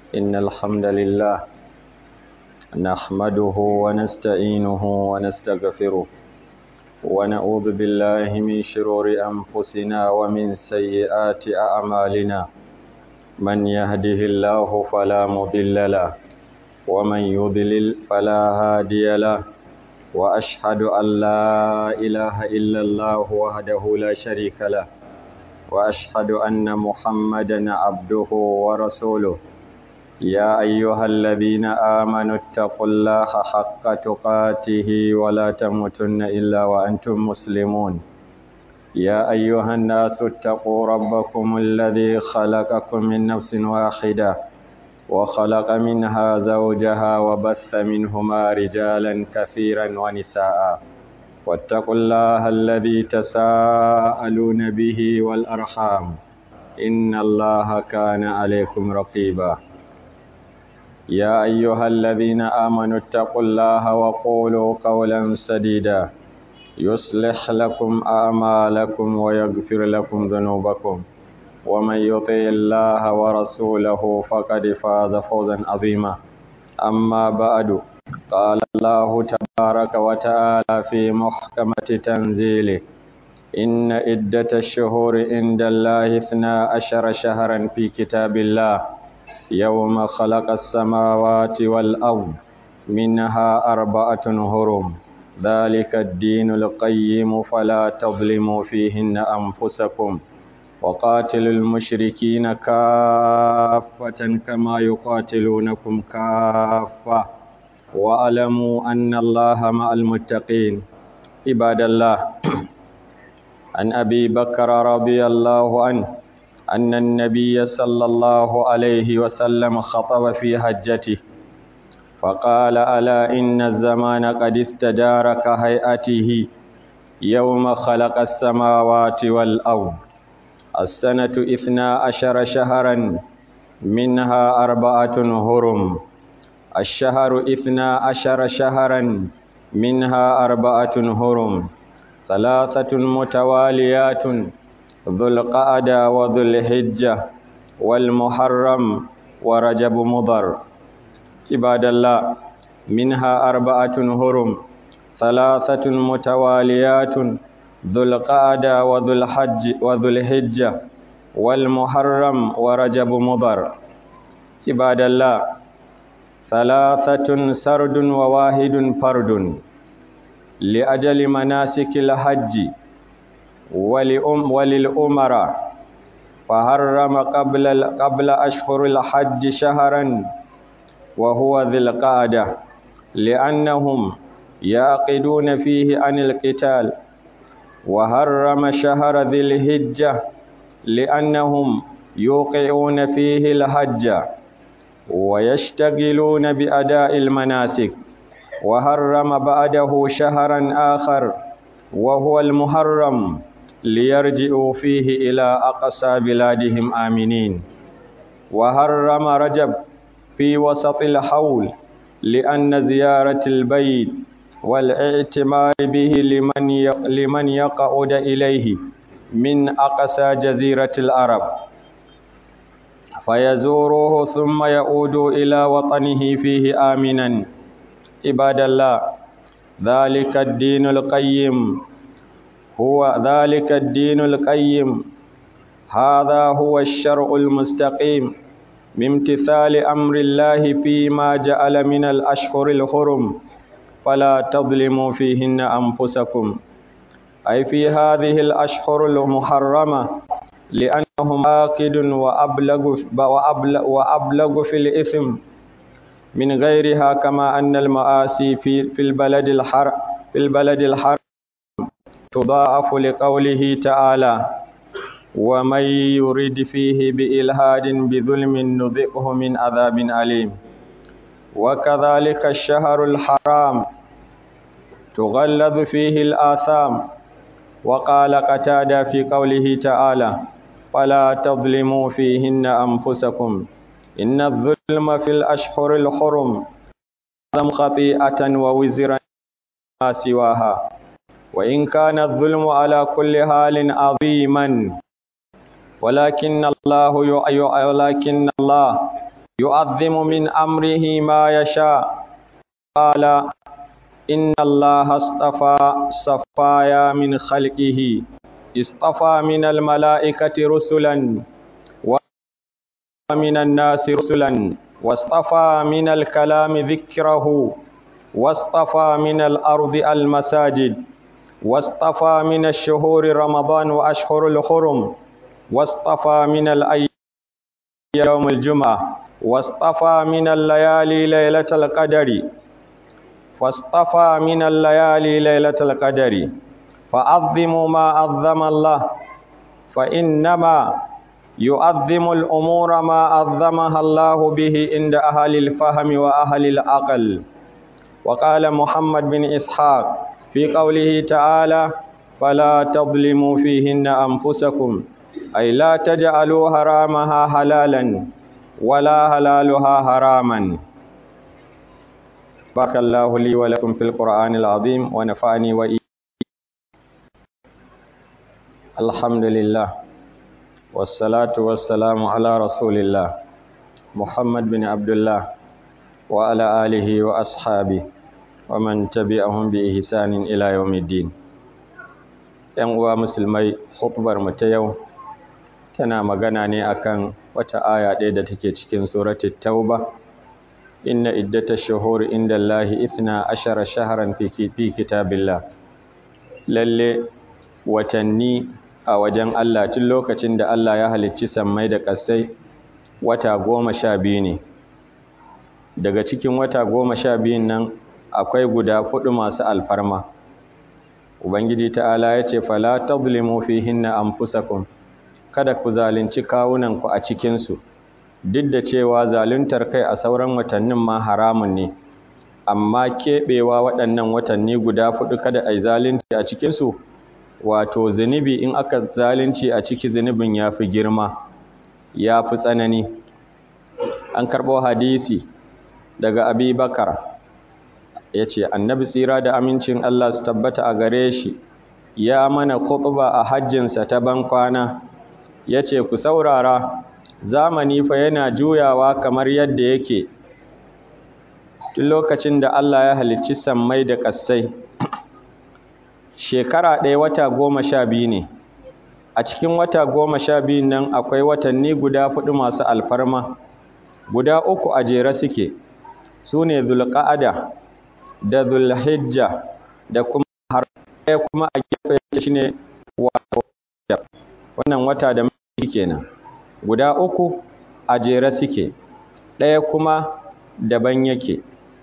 إن الحمد لله نحمده ونستعينه ونستغفره ونعوذ بالله من شرور أنفسنا ومن سيئات أعمالنا من يهده الله فلا مضل له ومن يضلل فلا هادي له وأشهد أن لا إله إلا الله وحده لا شريك له وأشهد أن محمدا عبده ورسوله يا أيها الذين آمنوا اتقوا الله حق تقاته ولا تموتن إلا وأنتم مسلمون يا أيها الناس اتقوا ربكم الذي خلقكم من نفس واحدة وخلق منها زوجها وبث منهما رجالا كثيرا ونساء واتقوا الله الذي تساءلون به والأرحام إن الله كان عليكم رقيبا يا أيها الذين آمنوا اتقوا الله وقولوا قولا سديدا يصلح لكم أعمالكم ويغفر لكم ذنوبكم ومن يطع الله ورسوله فقد فاز فوزا عظيما أما بعد قال الله تبارك وتعالى في محكمة تنزيله إن عدة الشهور عند الله اثنا عشر شهرا في كتاب الله يوم خلق السماوات والأرض منها أربعة هرم ذلك الدين القيم فلا تظلموا فيهن أنفسكم وقاتلوا المشركين كافة كما يقاتلونكم كافة واعلموا أن الله مع المتقين عباد الله عن أبي بكر رضي الله عنه أن النبي صلى الله عليه وسلم خطب في حجته فقال ألا إن الزمان قد استدار كهيئته يوم خلق السماوات والأرض السنة إثنا عشر شهرا منها أربعة هرم الشهر إثنا عشر شهرا منها أربعة هرم ثلاثة متواليات ذو القعدة وذو الحجة والمحرم ورجب مضر عباد الله منها أربعة هرم ثلاثة متواليات ذو القعدة وذو الحج وذو الحجة والمحرم ورجب مضر عباد الله ثلاثة سرد وواحد فرد لأجل مناسك الحج ولأم وللأمراء فحرم قبل قبل أشهر الحج شهرا وهو ذي القعدة لأنهم يعقدون فيه عن القتال وحرم شهر ذي الهجة لأنهم يوقعون فيه الحج ويشتغلون بأداء المناسك وحرم بعده شهرا آخر وهو المحرم ليرجعوا فيه إلى أقصى بلادهم آمنين وحرم رجب في وسط الحول لأن زيارة البيت والاعتمار به لمن لمن يقعد إليه من أقصى جزيرة العرب فيزوروه ثم يعود إلى وطنه فيه آمنا عباد الله ذلك الدين القيم هو ذلك الدين القيم هذا هو الشرع المستقيم من امتثال أمر الله فيما جعل من الأشهر الحرم فلا تظلموا فيهن أنفسكم أي في هذه الأشهر المحرمة لأنهم آكد وأبلغ, وأبلغ, وأبلغ في الإثم من غيرها كما أن المآسي في, في البلد الحر في البلد الحر تضاعف لقوله تعالى ومن يرد فيه بإلهاد بظلم نذقه من عذاب أليم وكذلك الشهر الحرام تغلظ فيه الآثام وقال قتادة في قوله تعالى فلا تظلموا فيهن أنفسكم إن الظلم في الأشهر الحرم أعظم خطيئة ووزرا ما سواها وإن كان الظلم على كل حال عظيما ولكن الله ولكن الله يؤظم من أمره ما يشاء قال إن الله اصطفى صفايا من خلقه اصطفى من الملائكة رسلا ومن الناس رسلا واصطفى من الكلام ذكره واصطفى من الأرض المساجد واصطفى من الشهور رمضان وأشهر الحرم واصطفى من الأيام يوم الجمعة واصطفى من الليالي ليلة القدر فاصطفى من الليالي ليلة القدر فعظموا ما عظم الله فإنما يؤظم الأمور ما عظمها الله به عند أهل الفهم وأهل العقل وقال محمد بن إسحاق في قوله تعالى فلا تظلموا فيهن أنفسكم أي لا تجعلوا حرامها حلالا ولا حلالها حراما بارك الله لي ولكم في القرآن العظيم ونفعني وإياكم الحمد لله والصلاة والسلام على رسول الله محمد بن عبد الله وعلى آله وأصحابه ومن تبعهم بإحسان إلى يوم الدين ‘Yan uwa musulmai, hutubar mu ta yau tana magana ne akan wata aya ɗaya da take cikin suratul Tauba, inna iddata shuhur inda Allahi ithna ashara shaharan fi kitabillah. Lalle watanni a wajen Allah tun lokacin da Allah ya halicci sammai da ƙasai wata goma sha biyu ne. Daga cikin wata goma sha biyun nan akwai guda fuɗu masu alfarma. Ubangiji ta'ala ya ce, Fala tazlimu fihinna anfusakum kada ku zalunci kawunanku a cikinsu, duk da cewa zaluntar kai a sauran watannin ma haramun ne, amma keɓewa waɗannan watanni guda fuɗu kada a yi zalunci a cikinsu, wato zunubi in aka zalunci a ciki zunubin ya fi girma, ya fi tsanani. An karɓo hadisi daga Abi Bakar. ya ce annabi tsira da amincin Allah su tabbata a gare shi ya mana khutba a hajjinsa ta bankwana ya ce ku saurara zamani fa yana juyawa kamar yadda yake tun lokacin da Allah ya halicci sammai da ƙasai shekara ɗaya wata goma sha biyu ne a cikin wata goma sha biyu nan akwai watanni guda fuɗu masu alfarma guda uku a jere suke su ne zulƙa'ada da zulhijja da kuma har ɗaya kuma a gefe yake shine wato wannan wata da muke kenan guda uku a jere suke ɗaya kuma daban yake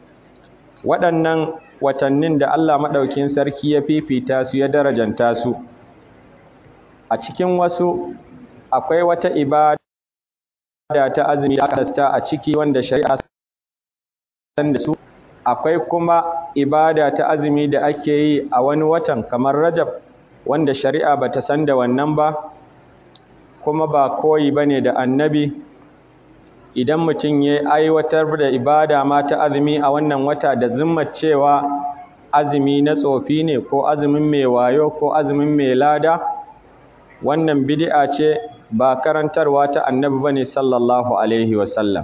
waɗannan watannin da Allah maɗaukin sarki ya fifita su ya darajanta su a cikin wasu akwai wata ibada ta azumi da aka a ciki wanda shari'a san da su akwai kuma ibada ta azumi da ake yi a wani watan kamar Rajab wanda shari'a bata san da wannan ba kuma ba koyi bane da annabi idan mutum ya aiwatar da ibada ma ta azumi a wannan wata da zimmar cewa azumi na tsofi ne ko azumin mai wayo ko azumin mai lada wannan bid'a ce ba karantarwa ta annabi bane sallallahu alaihi wasallam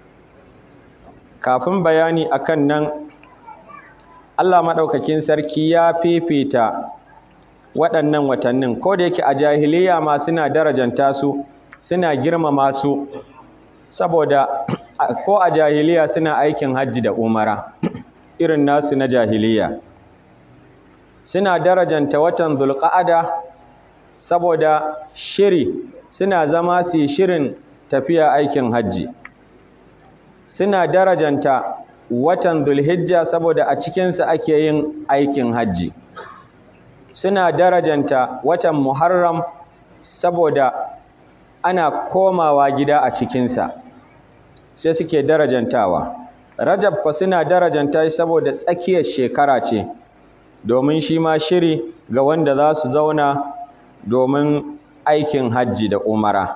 kafin bayani akan nan Allah maɗaukakin sarki ya fifita waɗannan watannin ko da yake a jahiliya ma suna darajanta su suna girmama su saboda ko a jahiliya suna aikin hajji da umara irin nasu na jahiliya suna darajanta watan zulqa'ada saboda shiri suna zama su shirin tafiya aikin hajji suna darajanta watan Dhulhijja saboda a cikinsa ake yin aikin hajji suna darajanta watan Muharram saboda ana komawa gida a cikinsa sai suke darajantawa Rajab fa suna darajanta shi saboda tsakiyar shekara ce domin shi ma shiri ga wanda za su zauna domin aikin hajji da umara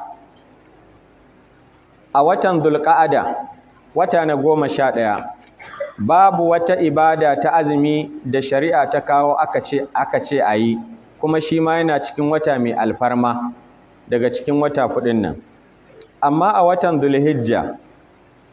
a watan Dhulqa'ada wata na goma sha ɗaya babu wata ibada ta azumi da shari'a ta kawo aka ce aka ce a yi kuma shi ma yana cikin wata mai alfarma daga cikin wata fuɗin nan amma a watan zulhijja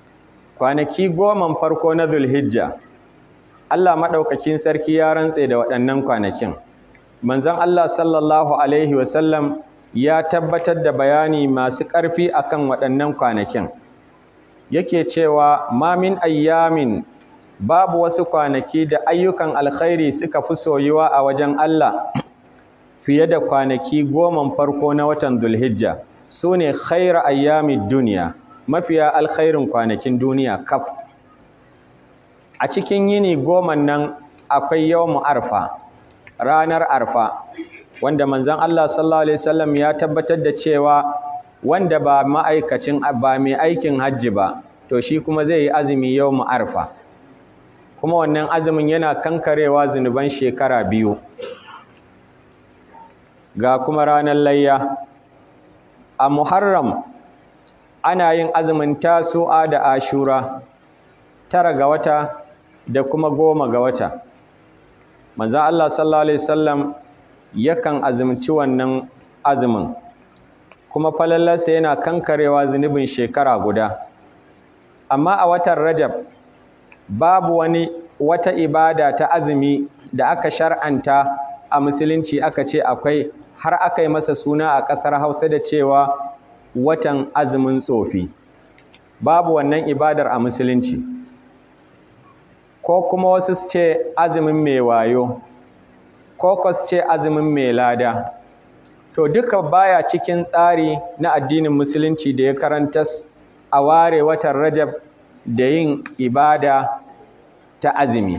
kwanaki goman farko na zulhijja Allah maɗaukakin sarki ya rantse da waɗannan kwanakin manzon Allah sallallahu alaihi wasallam ya tabbatar da bayani masu ƙarfi akan waɗannan kwanakin yake cewa ma min ayyamin babu wasu kwanaki da ayyukan alkhairi suka fi soyuwa a wajen Allah fiye da kwanaki goman farko na watan Dhulhijja sune khairu ayyamid duniya mafiya alkhairin kwanakin duniya kaf a cikin yini goman nan akwai yawmu arfa ranar arfa wanda manzon Allah sallallahu alaihi wasallam ya tabbatar da cewa wanda ba ma'aikacin ba mai aikin hajji ba to shi kuma zai yi azumi yawmu arfa kuma wannan azumin yana kankarewa zunuban shekara biyu ga kuma ranar layya a muharram ana yin azumin tasu'a da ashura tara ga wata da kuma goma ga wata manzon Allah sallallahu alaihi wasallam yakan azumci wannan azumin kuma falalarsa yana kankarewa zunubin shekara guda amma a watan rajab babu wani wata ibada ta azumi da aka shar'anta a musulunci aka ce akwai har aka yi masa suna a ƙasar hausa da cewa watan azumin tsofi babu wannan ibadar a musulunci ko kuma wasu su ce azumin mai wayo ko ko su ce azumin mai lada to duka baya cikin tsari na addinin musulunci da ya karanta a ware watan rajab da yin ibada ta azumi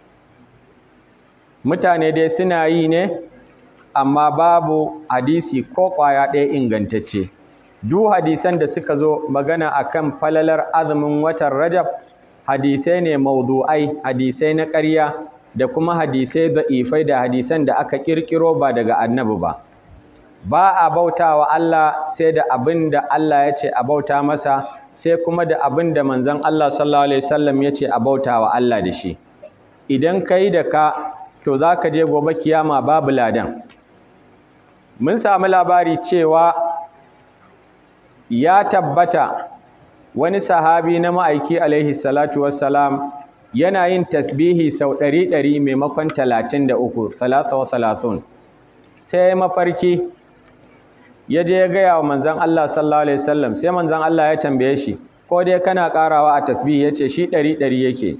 mutane dai suna yi ne amma babu hadisi ko ƙwaya ɗaya ingantacce duk hadisan da suka zo magana akan falalar azumin watan rajab hadisai ne maudu'ai hadisai na ƙarya da kuma hadisai da'ifai da hadisan da aka ƙirƙiro ba daga annabi ba ba a bautawa Allah sai da abin da Allah ya ce a bauta masa sai kuma da abin da manzon Allah sallallahu alaihi wasallam ya ce a bautawa Allah da shi idan kai da ka to zaka je gobe kiyama babu ladan mun samu labari cewa ya tabbata wani sahabi na ma'aiki alaihi salatu wassalam yana yin tasbihi sau ɗari ɗari maimakon talatin da uku salasa wa salatun sai mafarki ya je ya gaya wa manzan Allah sallallahu alaihi wasallam sai manzan Allah ya tambaye shi ko dai kana ƙarawa a tasbihi ya ce shi ɗari ɗari yake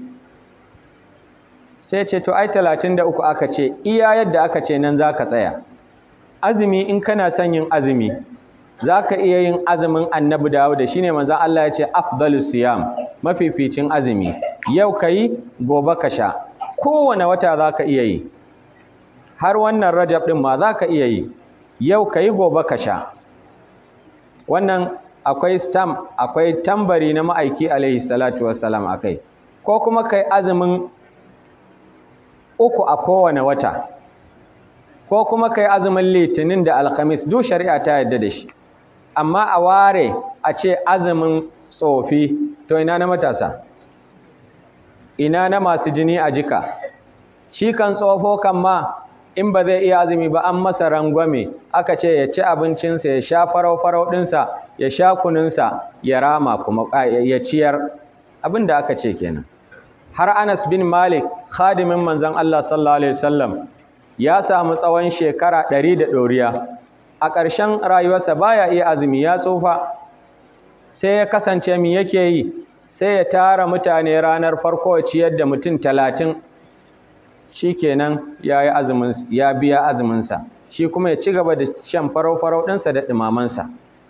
sai ce to ai talatin da uku aka ce iya yadda aka ce nan za ka tsaya azumi in kana son yin azumi za ka iya yin azumin annabi dawo da shi ne manzan Allah ya ce afdalus siyam mafificin azumi yau ka yi gobe ka sha kowane wata za ka iya yi har wannan rajab ɗin ma za ka iya yi yau ka yi gobe ka sha wannan akwai stamp akwai tambari na ma'aiki alaihi salatu wassalam akai ko kuma kai azumin uku a kowane wata ko kuma kai azumin litinin da alhamis duk shari'a ta yarda da shi amma a ware a ce azumin tsofi to ina na matasa ina na masu jini a jika shi kan tsofo kan ma in ba zai iya azumi ba an masa rangwame aka ce ya ci abincinsa ya sha farau-farau ɗinsa ya sha kuninsa ya rama kuma ya ciyar abin da aka ce kenan har Anas bin Malik khadimin manzon Allah sallallahu alaihi wasallam ya samu tsawon shekara ɗari da ɗoriya a ƙarshen rayuwarsa baya iya azumi ya tsufa sai ya kasance mi yake yi sai ya tara mutane ranar farko ya ciyar da mutum talatin shikenan ya yi azumin ya biya azuminsa shi kuma ya ci gaba da shan farau-farau ɗinsa da ɗumamansa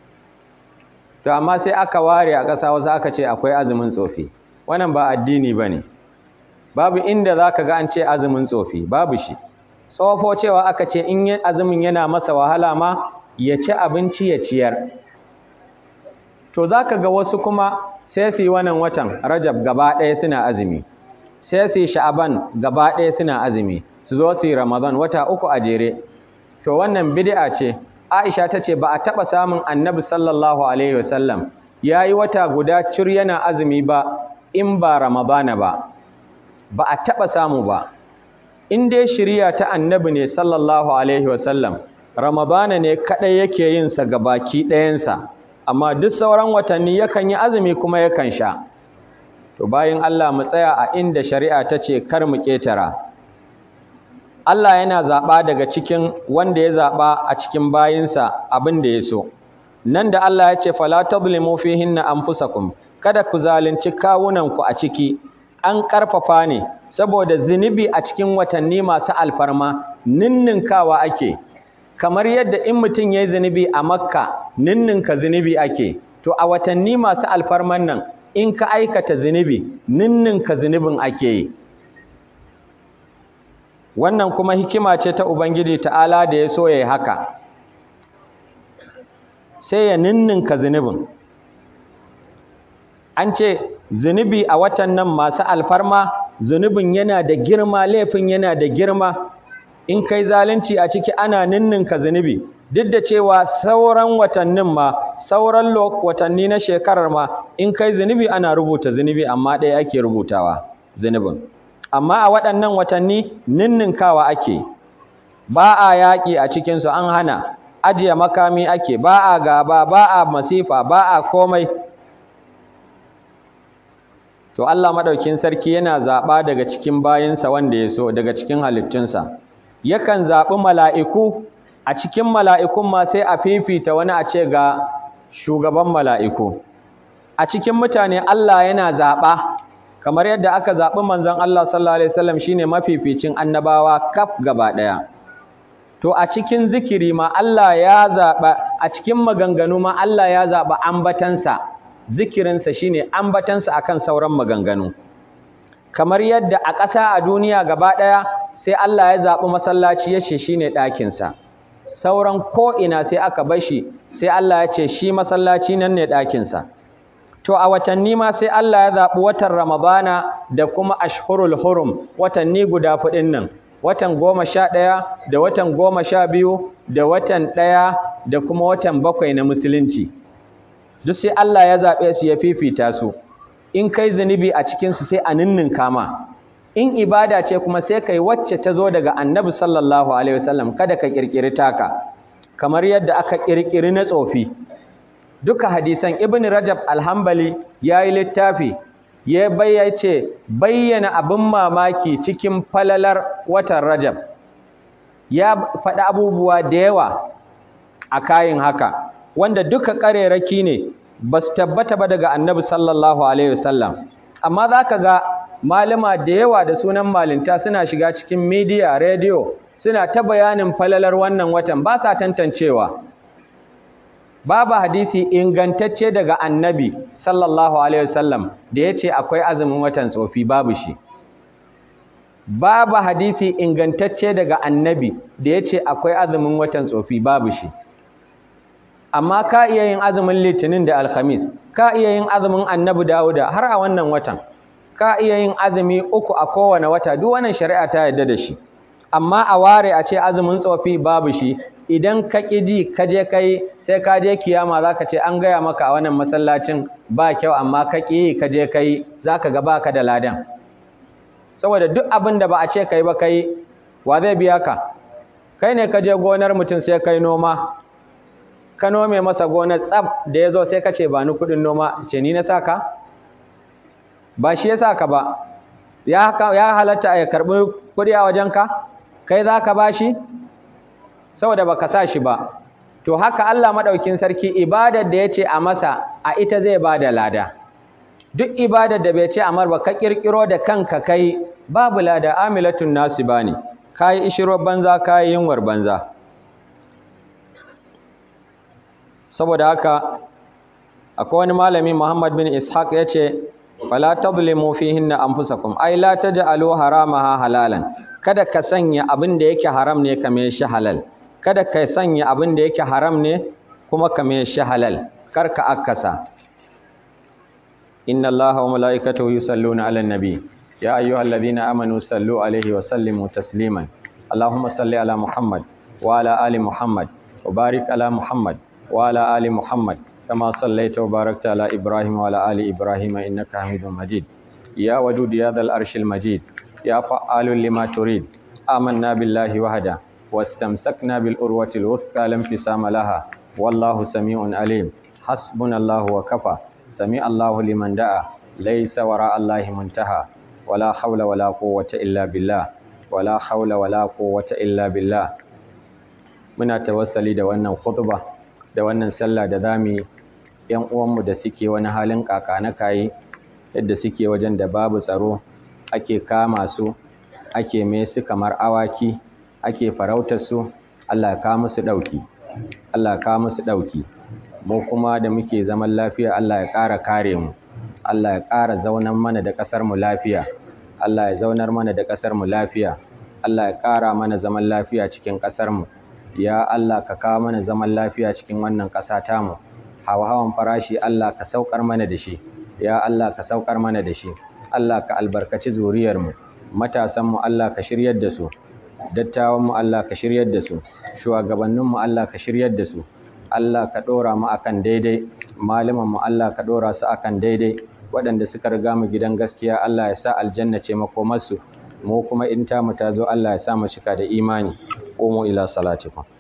to amma sai aka ware a ƙasa wasu aka ce akwai azumin tsofi wannan ba addini ba ne babu inda za ka ga an ce azumin tsofi babu shi tsofo cewa aka ce in azumin yana masa wahala ma ya ci abinci ya ciyar to za ka ga wasu kuma sai su yi wannan watan rajab gaba ɗaya suna azumi sai su yi sha'aban gaba ɗaya suna azumi su zo su yi ramadan wata uku a jere to wannan bid'a ce aisha ta ce ba a taɓa samun annabi sallallahu alaihi wasallam ya yi wata guda cir yana azumi ba in ba ramadana ba ba a taɓa samu ba in dai shirya ta annabi ne sallallahu alaihi wasallam ramadana ne kaɗai yake yin sa baki ɗayansa amma duk sauran watanni yakan yi azumi kuma yakan sha to bayan Allah mu tsaya a inda shari'a ta ce kar mu ƙetara Allah yana zaɓa daga cikin wanda ya zaɓa a cikin bayinsa abin da ya so nan da Allah ya ce fala tadlimu fihinna anfusakum kada ku zalunci kawunanku a ciki an ƙarfafa ne saboda zunubi a cikin watanni masu alfarma ninninkawa ake kamar yadda in mutum ya yi zunubi a makka ninninka zunubi ake to a watanni masu alfarman nan in ka aikata zunubi ninninka zunubin ake yi wannan kuma hikima ce ta ubangiji ta'ala da ya so ya yi haka sai ya ninninka zunubin an ce zunubi a watan nan masu alfarma zunubin yana da girma laifin yana da girma in kai zalunci a ciki ana ninninka zunubi duk da cewa sauran watannin ma sauran watanni na shekarar ma in kai zunubi ana rubuta zunubi amma ɗaya ake rubutawa zunubin amma a waɗannan watanni ninninkawa ake ba a yaƙi a cikinsu an hana ajiye makami ake ba a gaba ba a masifa ba a komai to Allah madaukin sarki yana zaba daga cikin bayinsa wanda ya so daga cikin halittunsa yakan zabi mala'iku a cikin mala'ikun ma sai a fifita wani a ce ga shugaban mala'iku a cikin mutane Allah yana zaba kamar yadda aka zabi manzon Allah sallallahu alaihi wasallam shine mafificin annabawa kaf gaba daya to a cikin zikiri ma Allah ya zaba a cikin maganganu ma Allah ya zaba ambatansa zikirinsa shine ambatansa akan sauran maganganu kamar yadda a ƙasa a duniya gaba ɗaya sai Allah ya zaɓi masallaci ya ce shine ɗakinsa sauran ko'ina sai aka bar shi sai Allah ya ce shi masallaci nan ne ɗakinsa to a watanni ma sai Allah ya zaɓi watan Ramadana da kuma ashhurul hurum watanni guda fuɗin nan watan goma sha ɗaya da watan goma sha biyu da watan ɗaya da kuma watan bakwai na musulunci duk sai Allah ya zaɓe su ya fifita su in kai zunubi a cikinsu sai a ninninka ma in ibada ce kuma sai kai wacce ta zo daga annabi sallallahu alaihi wasallam kada ka ƙirƙiri taka kamar yadda aka ƙirƙiri na tsofi duka hadisan ibn rajab alhambali ya yi littafi ya bayyace bayyana abin mamaki cikin falalar watan rajab ya faɗi abubuwa da yawa a kayin haka wanda duka ƙareraki ne ba su tabbata ba daga annabi sallallahu alaihi wasallam amma za ka ga malama da yawa da sunan malinta suna shiga cikin midiya rediyo suna ta bayanin falalar wannan watan ba sa tantancewa babu hadisi ingantacce daga annabi sallallahu alaihi wasallam da ya ce akwai azumin watan tsofi babu shi babu hadisi ingantacce daga annabi da ya ce akwai azumin watan tsofi babu shi amma ka iya yin azumin litinin da alhamis ka iya yin azumin annabi dawuda har a wannan watan ka iya yin azumi uku a kowane wata duk wannan shari'a ta yarda da shi amma a ware a ce azumin tsofi babu shi idan ka ƙi ji ka je kai sai ka je kiyama za ka ce an gaya maka a wannan masallacin ba kyau amma ka ƙi ka je kai za ka ga baka da ladan saboda duk abin da ba a ce kai ba kai wa zai biya ka kai ne ka je gonar mutum sai kai noma ka nome masa gonar tsab da ya zo sai ka ce ba ni kuɗin noma ce ni na sa ka ba shi ya sa ka ba ya halatta ya karɓi kuɗi a wajenka kai za ka ba shi saboda ba ka sa shi ba to haka Allah maɗaukin sarki ibadar da ya ce a masa a ita zai ba da lada duk ibadar da bai ce amar ba ka ƙirƙiro da kanka kai babu lada amilatun nasu ba ne ka yi ishirwar banza ka yi yunwar banza saboda haka akwai wani malami Muhammad bin Ishaq ya ce fala tadlimu fihinna anfusakum ay la taj'alu haramaha halalan kada ka sanya abin da yake haram ne kame shi halal kada ka sanya abin da yake haram ne kuma kame shi halal kar ka akasa inna allaha wa malaikatahu yusalluna ala nabi ya ayyuhalladhina amanu sallu alaihi wa sallimu tasliman allahumma salli ala muhammad wa ala ali muhammad wa barik ala muhammad wa ala ali muhammad كما صليت وباركت على إبراهيم وعلى آل إبراهيم إنك حميد مجيد يا ودود يا ذا الأرش المجيد يا فعال لما تريد آمنا بالله وحده واستمسكنا بالأروة الوثقى لا انفصام لها والله سميع عليم حسبنا الله وكفى سميع الله لمن دعا laysa wara Allahi muntaha wala hawla wala quwwata illa billah wala hawla wala quwwata illa billah muna tawassali da wannan khutba da wannan sallah da zamu yan uwanmu da suke wani halin kaka na kai yadda suke wajen da babu tsaro ake kama su ake mai su kamar awaki ake farautar su Allah ka musu dauki Allah ka musu dauki mu kuma da muke zaman lafiya Allah ya ƙara kare mu Allah ya ƙara zaunar mana da ƙasar mu lafiya Allah ya zaunar mana da ƙasar mu lafiya Allah ya ƙara mana zaman lafiya cikin ƙasar mu ya Allah ka kawo mana zaman lafiya cikin wannan ƙasa tamu hawa-hawan farashi Allah ka saukar mana da shi ya Allah ka saukar mana da shi Allah ka albarkaci zuriyarmu matasanmu Allah ka shiryar da su dattawanmu Allah ka shiryar da su shugabanninmu Allah ka shiryar da su Allah ka ɗora mu akan daidai malamanmu Allah ka ɗora su akan daidai waɗanda suka riga mu gidan gaskiya Allah ya sa aljanna ce makomarsu mu kuma in ta mu ta zo Allah ya sa mu cika da imani qumu ila salatikum